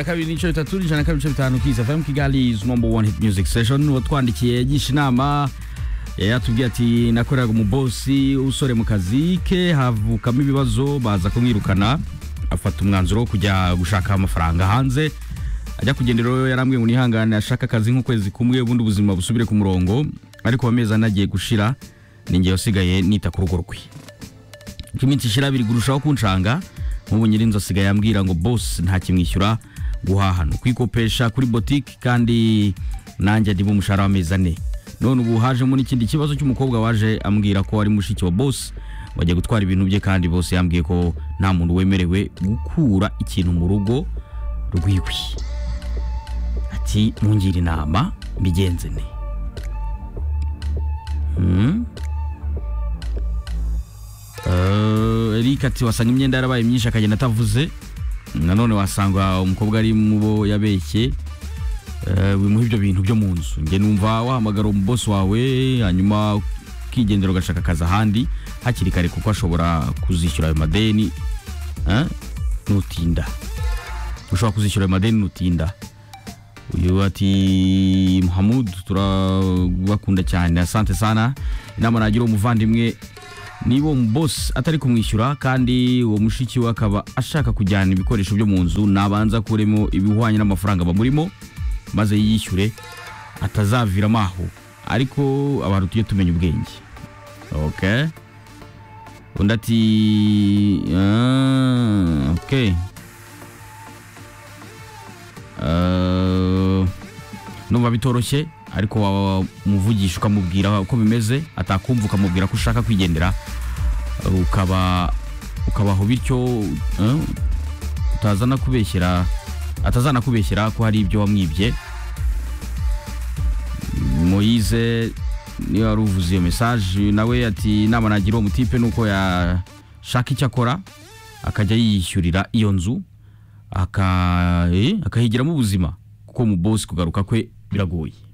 kabiri n'ibice bitatu ijana na kabiri n'ibice bitanu kiza fm kigali is number one hit music session uwo twandikiye yigisha inama yari yatubwiye ati nakoreraga umubosi usore mu kazi ke havukamo ibibazo baza kumwirukana afata umwanzuro wo kujya gushaka amafaranga hanze ajya kugenda rero yarambwiye ngo nihangane ashaka akazi nk'ukwezi kumwe ubundi ubuzima busubire ku murongo ariko amezi ane agiye gushira ninjye wasigaye nita ku rugo rwe uko iminsi ishira biri kurushaho kunshanga nk'ubu nyir'inzu asigaye ambwira ngo boss nta kimwishyura guhahana kwikopesha kuri botike kandi nanjye ndimo umushahara w'amezi ane none ubu hajemo n'ikindi kibazo cy'umukobwa waje ambwira ko ari mushiki wa boss bagiye gutwara ibintu bye kandi bose yambwiye ko nta muntu wemerewe gukura ikintu mu rugo rwiwe ati mungira inama mbigenze ne Hmm. Eh, Eric ati wasanga imyenda yarabaye myinshi akagenda atavuze nanone wasanga umukobwa ari mu bo yabeshye Eh, bimuha ibyo bintu byo mu nzu njye numva wahamagara umubosi wawe hanyuma ukigendera ugashaka akazi ahandi hakiri kare kuko ashobora kuzishyura ayo madeni Eh, nutinda ushobora kuzishyura ayo madeni nutinda uyu ati muhamud turabakunda cyane asante sana inama nagira uwo muvandimwe niba uwo mubosi atari kumwishyura kandi uwo mushiki we akaba ashaka kujyana ibikoresho byo mu nzu nabanza akuremo ibihwanye n'amafaranga bamurimo maze yiyishyure atazaviramo aho ariko abantu tujye tumenya ubwenge okay undi ati ah, okay Eh, numva bitoroshye ariko wamuvugisha ukamubwira uko bimeze atakumva ukamubwira ko ushaka kwigendera eh, ukaba ukabaho bityo eh, utazana kubeshyera atazana kubeshyera ko hari ibyo wamwibye moyize niyo wari uvuze iyo mesaje nawe ati inama nagira uwo mutipe ni uko yashaka icyo akora akajya yiyishyurira iyo nzu aka- eh, akahigiramo ubuzima kuko mu bosi kugaruka kwe biragoye